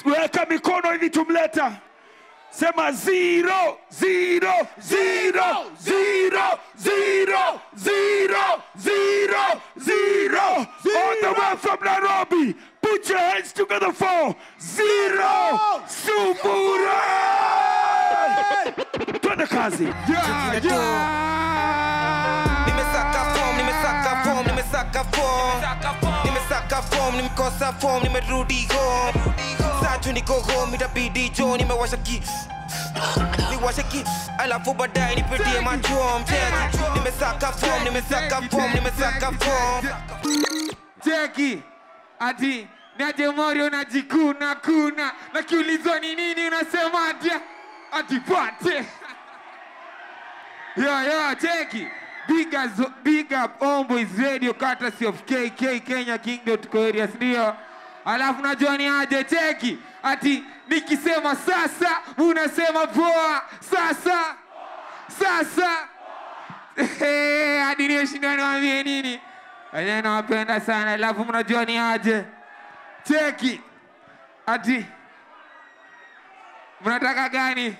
weka mikono hivi tumleta sema zero zero zero zero zero zero zero zero all the way from Nairobi put your hands together for zero sufuri twende kazi Yeah, yeah. nimesaka form nimesaka form nimesaka form nimesaka form nimekosa form nimerudi home satu niko home itabidi jo nimewasha ki niwashe ki alafu baadaye nipitie machom cheki nimesaka form nimesaka form nimesaka form cheki ati niaje morio najikuna kuna nakiulizwa ni nini unasema ati ati pate yo yo cheki big, as, big up Homeboys radio courtesy of KK Kenya King.co ndio alafu najua ni aje cheki ati nikisema sasa unasema poa sasa sasa Eh, hadi nieshindwa niwaambie nini wenyewe nawapenda sana alafu mnajua ni aje cheki ati mnataka gani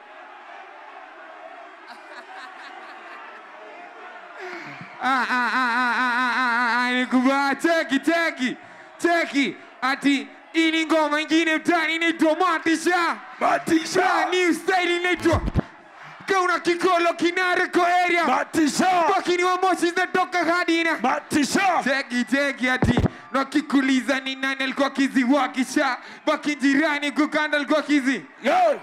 Ah, ah, ah, ah, ah, ah, ah, ah, nikubaa cheki cheki cheki ati hii ni ngoma ingine mtani inaitwa matisha Matisha. new style inaitwa kauna kikolo kinareko area matisha bakini wa moshi zinatoka hadi ina matisha cheki cheki ati nakikuliza ni nani alikuwa kiziwakisha baki jirani kukanda alikuwa kizi Yo.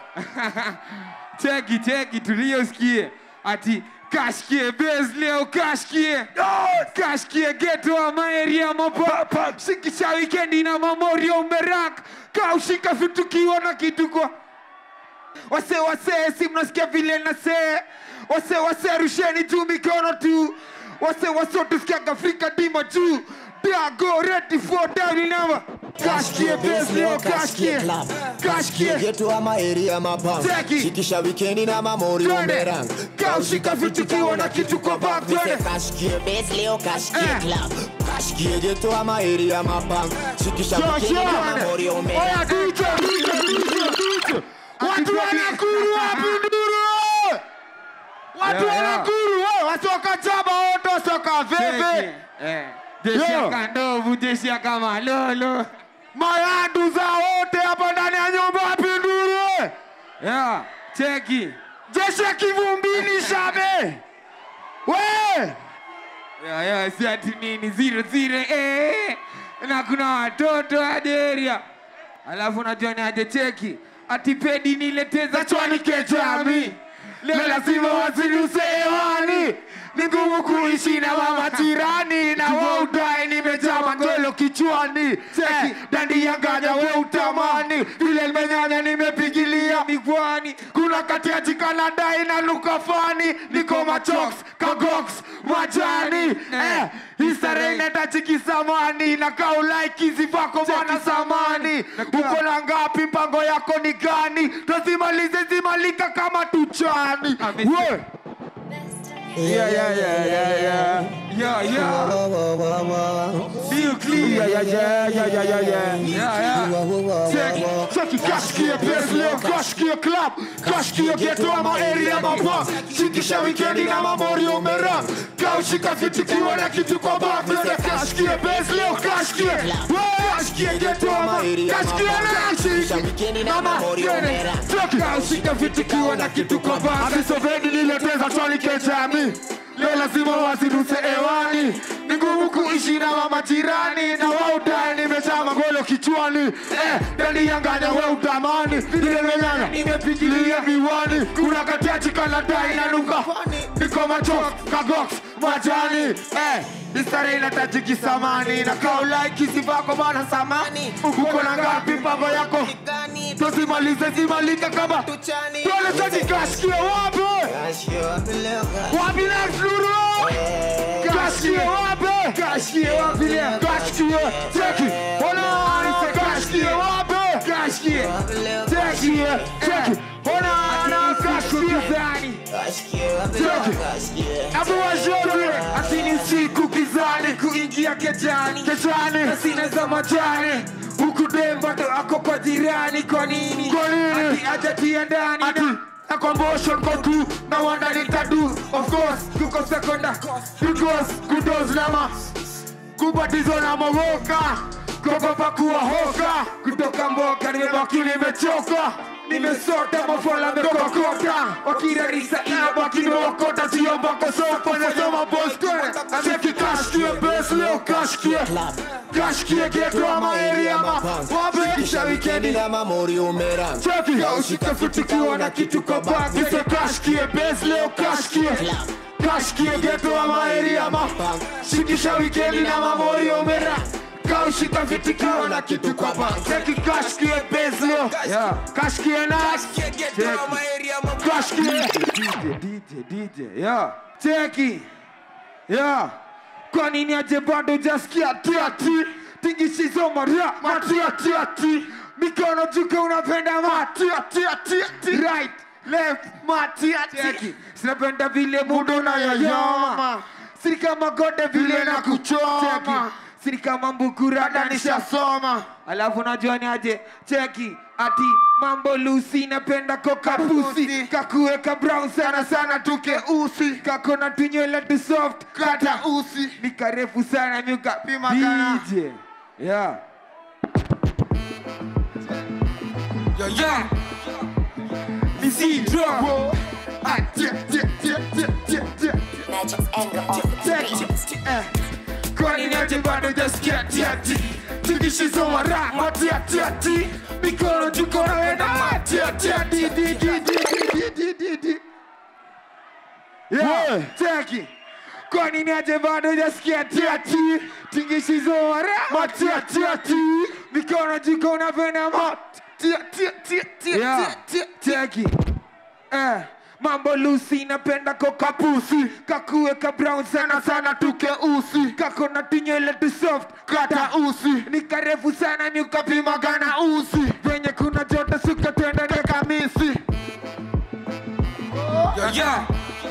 cheki cheki tuliosikie ati kashkie bes leo kashkie Yo. kashkie geto ama area mapa Papa. shikisha wikendi na mamorio umerak kaushika vitukiwa na kitu kwa wase wase si mnasikia vile nasee wase wase rusheni juu mikono tu wase wase tusikiaga afrika dima juu dago ready for down number kashkie bes leo kashkie kashkie getu ama area mapang Cheki. shikisha wikendi na mamori Twende. umerang kaushika vitukiwa na kitu kwa back twende kashkie base leo kashkie Eh. club kashkie getu ama area mapang shikisha Sure, wikendi sure. na mamori umerang Oya, DJ, DJ, DJ, DJ. Watu wanakuru wapi nduru? Watu Yeah, yeah. wanakuru wewe, wasoka chaba wote soka veve. Jeshi Yo. ya kandovu, jeshi ya kama lolo. mayandu za wote hapa ndani ya nyumba wapi nduru Yeah, cheki. jeshi ya kivumbini shabe we Yeah, yeah, si ati nini zero zero eh. Na kuna watoto aderia. Alafu najua ni aje cheki. Ati pedi nileteza chwani kejami. Leo lazima waziruse hewani ni ngumu kuishi na mama jirani na we udai nimejaa mandolo kichwani Eh, dandi yanganya we utamani vile nimenyanya nimepigilia Migwani. kuna kati ya jikanadai na lukafani niko machoks kagoks majani eh, historia inahitaji kisamani na kaulaiki zivako bana samani uko na ngapi mpango yako ni gani tazimalize zimalika kama tuchani Amesi- We, Yeah, yeah, yeah, yeah, yeah. Yeah, yeah. Feel clean. yeah, yeah, yeah, yeah, yeah, yeah, yeah. Yeah, yeah. Check, check it, kashikia pesi leo, kashikia club, kashikia geto ama area mapa, shikisha wikendi na mamori umera, kaushika vitu kiwa na kitu kwa bafu, kashikia pesi leo, kashikia, we, kashikia geto ama, kashikia na Shikisha wikendi na mamori umera. kaushika vitu kiwa na kitu kwa bafu, amisovedi nileteza twani kejami, leo lazima waziruse hewani, ni ngumu kuishi na mama jirani, na wao ndani nimejaa magolo kichwani, eh, ndani yanganya we utamani, vile nimenyanya nimepigilia viwani, kuna katiachi kanadai na nuka, niko macho kagox majani, eh, Istare inataji kisamani na kaulaiki zivako bana samani uko na ngapi mpango yako tusimalize zimalike kama tuone chaki kashikia wapi wapi next luru kashikia wapi kashikia wapi leo kashikia cheki ona kashikia wapi kashikia cheki cheki ona ana kashikia zani Abu wajori Ati ni siku kizani Kuingia kejani Kejani Sina za majani huku dem bado ako kwa jirani kwa nini Kwa nini? ati ajatia ndani ati na akomboshon kwa tu na wanda nitadu of course kuko sekonda because kudos nama kubatizwa na mawoka kuogopa kuwa hoka kutoka mboka nimebaki nimechoka nimesota mafola mekokota wakirarisa inabaki nimeokota sio mbako soko nasoma boss cheki kashkie bes leo kashkie kashkie geto ama area ama wapi kisha wikendi na mamori umeran cheki kaushika futikiwa na kitu kwa bag Nise kashkie bes leo kashkie kashkie geto ama area ama shikisha wikendi na mamori omera kaushika fitikiwa na kitu kwa bag cheki kashkie bes leo Yeah. kashkie nas kashkie DJ, DJ, DJ, yeah. Cheki. Yeah. Kwa nini aje bado jaskia tiati tingishizo maria matia tiati mikono juke unapenda matia tiati right left matia tiati sinapenda vile mudo na yoyoma siri kama gode vile na kuchoma Cheki. siri kama mbukurada nisha nishasoma alafu najua ni aje cheki ati mambo lusi napenda kokapusi kakuweka brown sana sana tuke usi kakona tunywele tu soft kata usi ni karefu sana nyuka Pima kana. DJ yeah yo yo Missy drop Ah, tia, tia, tia, tia, tia, tia. Magic's anger off the beat. Eh, kwani niaje bado jaskia tiati tikishizoma ra matiatiati mikono juko nawenda matiatiati di, di, di, di, di, di, di. Yeah, Yeah. cheki kwani niaje bado jaskia tiati tikishizoma ra matiatiati mikono juko unapenda matiatiati Yeah, cheki eh, mambo lusi napenda kokapusi kakuweka brown sana sana tuke usi kako na tunywele tu soft kata usi ni karefu sana ni ukapima gana usi venye kuna joto suka twende ne kamisi yo, yo.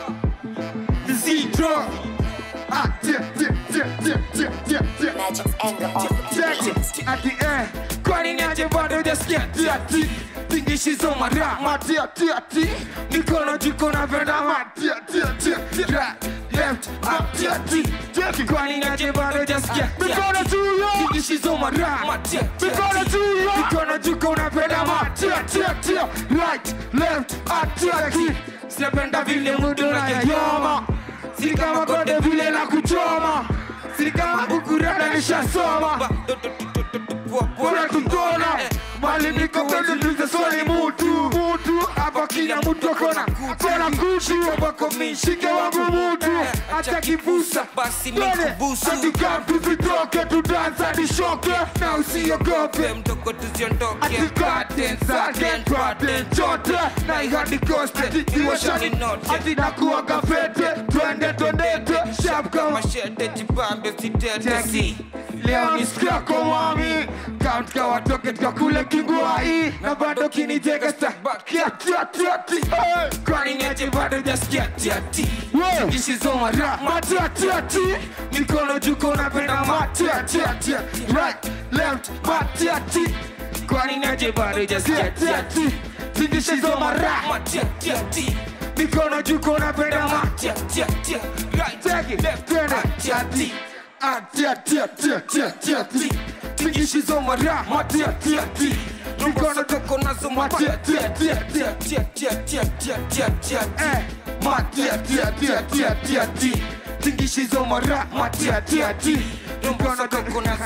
Zero. Ah, tia, tia, tia, tia, tia, tia, tia. Magic's anger off the Cheki, beat. ati eh, kwani niaje bado hujasikia tiati tingishizo mara Matia, tia, tia. mikono jiko napenda mati Tia, tia, tia, tia. right, left, up, tiati. Cheki. Kwani niaje bado hujasikia Mikono juu yo. tingishizo mara Mikono juu yo. mikono jiko unapenda mati Tia, tia, tia. Right, left, ah, tia, tia. sinapenda vile mudu na yayoma siri kama konde vile na kuchoma siri kama bukurada nishasoma Bora tutona mali niko kweli nize swali mutu mutu hapa kila mtu akona kona kutu wako mishike wangu mutu hata kibusa Basi Twende, mikubusu. katika tuzitoke tudansa nishoke na usiogope mdogo tuziondoke ati garden sarden garden chote na ihadi koste iwashani Note. ati nakuwaga fete twende twendete sharp kama mashete jibambe usitete si leo ni siku yako mami count ka watoke tukakule kingwai na bado kinijega sta kia tia tia ti hey. kwani niache bado jasikia tia ti Yeah. kishizoma ra matia tia ti mikono juko napenda matia tia tia right left matia ti kwani niache bado jasikia tia ti tikishizoma ra matiatiati mikono juko napenda matia matiatiatia Take it, turn it, tiati. Ah, tia, tia, tia, tia, tia, ti. Tikishizoma ra, ma, tia, tia, ti. Mikono toko nazo Matia, tia, tia, tia. Eh, ma, tia, tia, tia, tia, tia, ti. Tikishizoma ra, ma, tia, tia, ti. Mikono toko nazo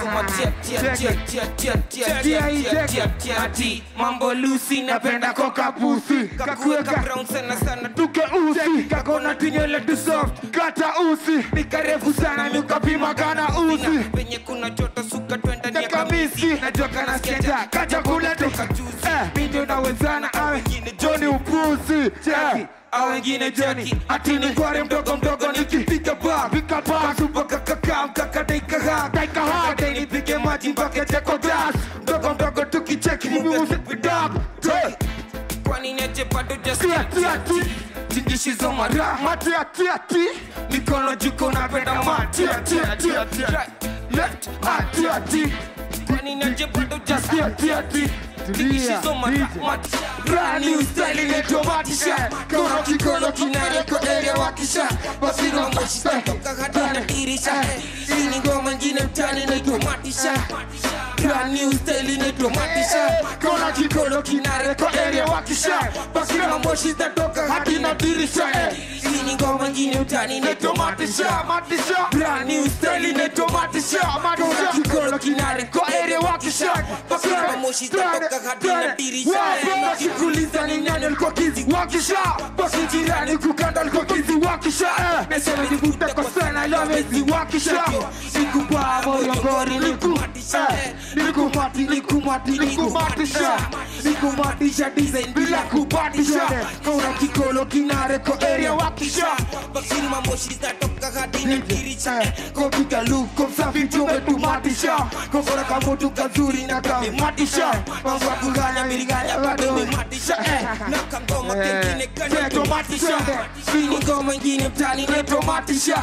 matiatiatiatiatiatiatiatiatiati mambo lusi napenda koka pusi kakuweka kakuweka brown sana sana tuke usi kakona tinyele tu soft kata usi ni karefu sana mikapima kana usi penye kuna joto suka twenda ni kamisi najoka na skenda kacha kule tu eh mimi nawezana awe Johnny upuzi cheki au wengine Johnny ati ni kware mdogo mdogo nikipiga ba pika ba tupa kakaka mkaka daika ha daika ha dai nipige maji mpaka cheko das mdogo mdogo tukicheki mimi usipidab kwani niache bado tia jaskia tia ti tingishizo mara matia tia ti mikono juko napenda matia tia tia tia left ah tia ti kwani naje bado Tia, tia, tia. Tulia, Nikisoma DJ. mati Brand new style inayotomatisha Kona kikono kinareko area wakisha Basino moshi toka hadi na dirisha Hii ni ngoma ingine mtani inayotomatisha Brand new style inayotomatisha Kona kikono kinareko area wakisha Basino moshi toka hadi na dirisha Hii ni ngoma ingine mtani inayotomatisha Brand new style inayotomatisha Kona kikono kinareko area wakisha Basino moshi toka hadi na dirisha Wakikuuliza ni nani alikuwa kizi wakisha basi jirani kukanda alikuwa kizi wakisha eh. Mesema nivuta kwa sana lawezi wakisha Nikupaa moyo ngori niku eh. Nikumati nikumati nikumatisha Nikumatisha design bila kupatisha Kauna kikolo kinareko area wakisha Bakini mamoshi zinatoka hadi na dirisha Kopika luko msafi tumetumatisha Kokora kamotu kazuri na kamimatisha Mambo ya kuganya miriganya bado Nimematisha na kangoma Eh, kengine kanya tomatisha. tomatisha Hii ni ngoma ingine mtani netomatisha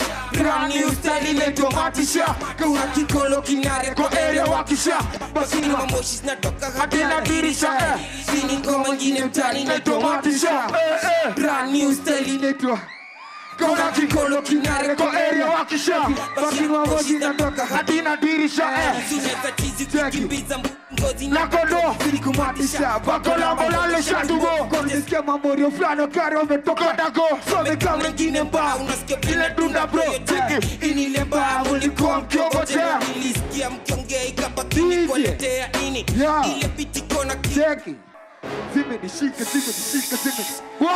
Brand new style netomatisha Kauna kikolo kinareko area wakisha Bakini mamoshi zinatoka hadi Hadi na na dirisha, dirisha eh. Hii ni ngoma ingine mtani netomatisha netomatisha Brand new style inetwa Kauna kikolo kinareko area wakisha Baki mamoji natoka hadi na dirisha eh. Zinaweza chizi kukimbiza ngozi na kondo ilikumatisha bakolambolalisha tugo konisikia mamorio fulani kari wametoka dago someka mengine mbao unasikia ile dunda bro tiki inile mbao ulikuwa mkiongojea nilisikia mkiongea ikabaki DJ. nikuwaletea nini Yeah. ile biti kona ki cheki zimenishika zimenishika zime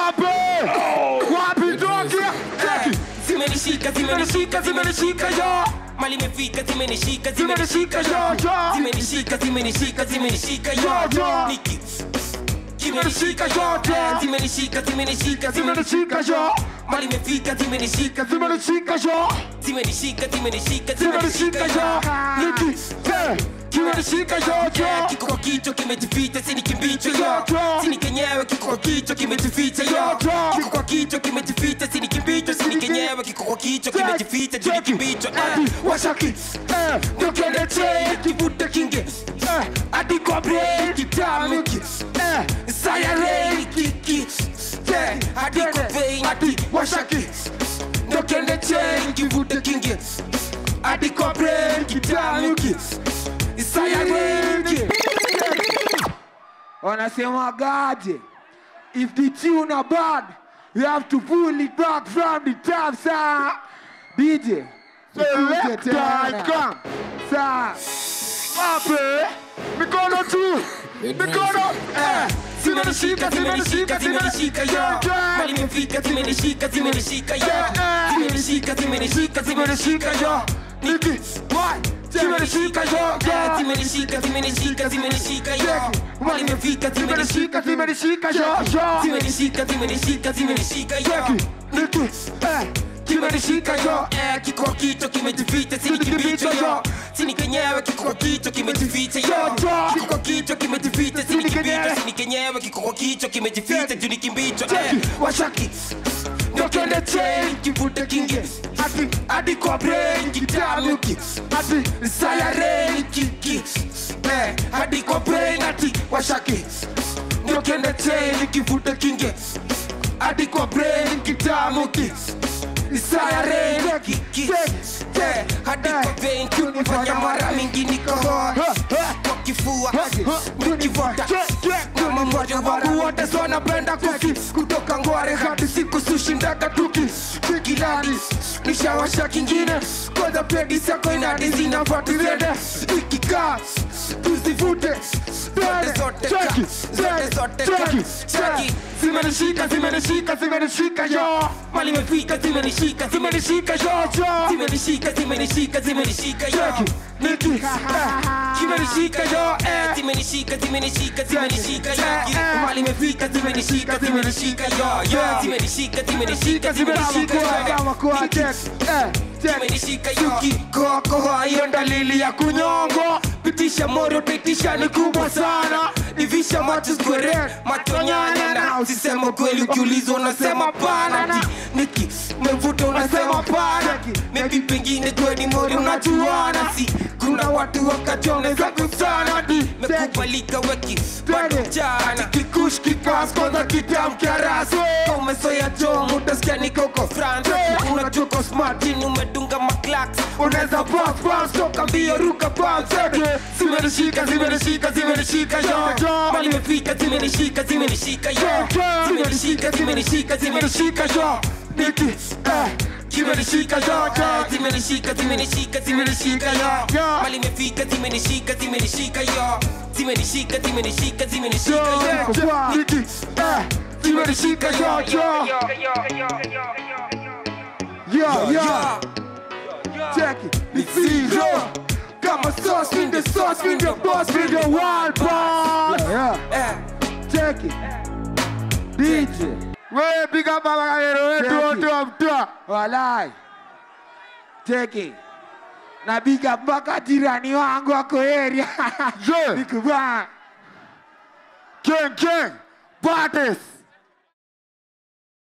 wapi wapi tokia cheki zimenishika zimenishika zimenishika yo mali imefika zimenishika Zimenishika, yo, yo. zimenishika zimenishika zimenishika Yo, yo yo. niki Zimenishika, yo, yo. zimenishika zimenishika zimenishika yo mali imefika zimenishika zimenishika yo zimenishika zimenishika zimenishika yo niki eh, zimenishika yo yo kiko kwa kichwa kimejificha sini kimbicho yo Yo, yo. sini kenyewe kiko kwa kichwa kimejificha yo Yo, yo. kiko kwa kichwa kimejificha sini kimbicho sini kenyewe kiko kwa kichwa kimejificha juu ni kimbicho eh. washaki ndokendeche kivute kinge eh, hadi kwa brain kitamiki eh, sayarei kiki eh, hadi kwa vein hadi washaki ndokendeche kivute kinge hadi kwa brain kitamiki sayarei kiki wanasemagaje if the tune are bad you have to pull it back from the top sir dj Selector, come. Sa. Wape. Mikono tu. Mikono. Eh. Zimenishika, zimenishika, zimenishika yo mali imefika zimenishika zimenishika yo zimenishika zimenishika zimenishika yo Niki. Why? Zimenishika yo. Eh, zimenishika zimenishika zimenishika yo mali imefika Zimenishika, zimenishika zimenishika yo. zimenishika zimenishika zimenishika yo Niki. Eh. Zimenishika yo. Eh, kiko kwa kichwa kimejificha sini kimbicho yo sini kenyewe kiko kwa kichwa kimejificha yo kiko kwa kichwa kimejificha sini kimbicho sini kenyewe kiko kwa kichwa kimejificha juu ni kimbicho eh. Washaki. Ndokende chain kivute kinge hadi hadi kwa brain kitamuki hadi sayareni kiki eh hadi kwa brain hadi washaki Ndokende chain kivute kinge hadi kwa brain kitamuki sayareni kiki Eh, hadi kwa vein kunifanya mara mingi niko hoi kwa kifua nikivuta kama moja wangu wote so napenda kuki kutoka ngware hadi siku sushindaga tuki kilani nishawasha kingine kwanza pedi sako inadi zinafuatiliende ikikaa tuzivute zote zote ka, zote zote ka, cheki zimenishika zimenishika zimenishika yo mali imefika zimenishika zimenishika yo yo zimenishika zimenishika zimenishika yo Cheki, Niki, eh, zimenishika yo eh zimenishika zimenishika zimenishika yo Eh, mali imefika zimenishika zimenishika yo yo zimenishika zimenishika zimenishika yo zimenishika yo kikokoa hiyo dalili ya kunyongo pitisha moro pitisha ni kubwa sana ivisha macho square macho nyanya na usisema kweli ukiulizwa unasema pana Ti, niki mevuta unasema pana maybe pengine kweni mori unajuana si kuna watu wakachoneza kusanadi mekubalika weki badujani kikush kikas kwanza kitamkiaraso umesoya jo mutasikia nikoko france unajoko smartin umedunga maclax unaweza pass pass toka mbio ruka pass zimenishika zimenishika zimenishika yo mali imefika zimenishika zimenishika yo zimenishika zimenishika zimenishika yo niki eh zimenishika yo zimenishika zimenishika zimenishika yo mali imefika zimenishika zimenishika yo zimenishika zimenishika zimenishika yo niki eh zimenishika yo yo yo yo check it ni zero kama sauce in the sauce in the boss in the wild boss yeah check it DJ wewe piga baba kagero wetu wote wa mtaa walai check it na big up mpaka jirani wangu wako area Je. nikubaa King King Baddest